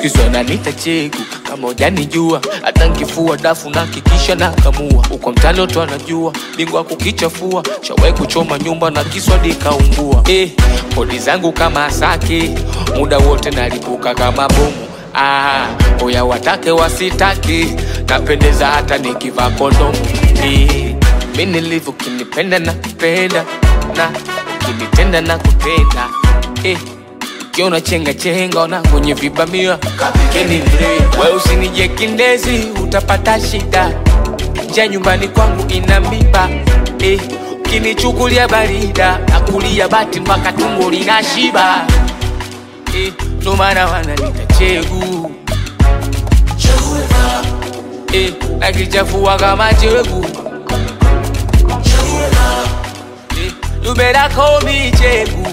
siku wananiita chegu kama ujanijua hata nkifua dafu na kikisha na kamua uko mtani watu anajua bingwa kukichafua shawai kuchoma nyumba na kiswadi kaungua eh, kodi zangu kama asake muda wote nalipuka kama bomu ah, oya watake wasitake napendeza hata nikivaa kondomu eh, mi nilivyo kinipenda na kupenda na ukinitenda na kutenda eh, ukiona chenga chenga ona kwenye vibamia kapikeni mre we usinije kindezi utapata shida nja nyumbani kwangu ina miba eh, ukinichukulia barida nakulia bati mpaka tumbo lina shiba eh, ndo maana wananita chegu eh, nakichafua kama chegu eh, you better call me chegu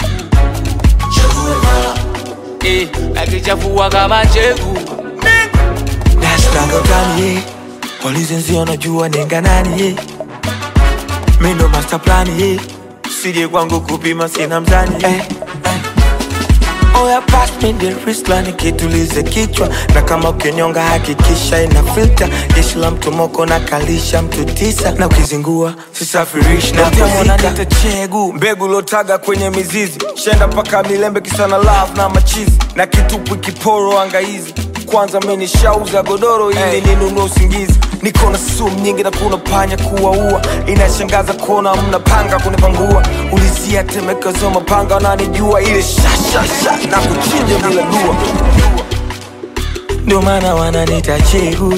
eh, nakichafua kama chegu Nashtanga utani ye Polisi nzi wanajua nenga nani ye Mi ndo master plan ye Sije kwangu kupima sina mzani eh, eh. Oya pass me the wristline kitulize kichwa na kama ukinyonga hakikisha ina filter jeshi la mtu moko na kalisha mtu tisa na ukizingua sisafirishi na kuzika chegu mbegu lotaga kwenye mizizi shenda mpaka milembe kisana love na machizi na kitupu kiporo angaizi kwanza mi nishauza godoro ili hey. ninunue usingizi niko na sumu nyingi na kuna panya kuwaua inashangaza kuona mnapanga kunipangua ulizia temekezo mapanga wananijua ile shashasha na kuchinja bila dua ndio maana wananita chegu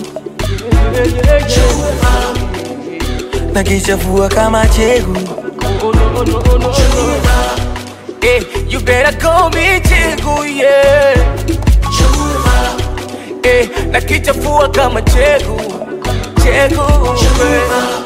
na kichafua kama chegu eh, you better call me chegu yeah eh, nakichafua kama chegu chegu yeah.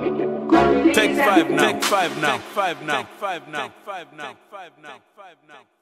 Take five now. Take five now. Take five now. Take five now. Take five now. Take five now. Take five now.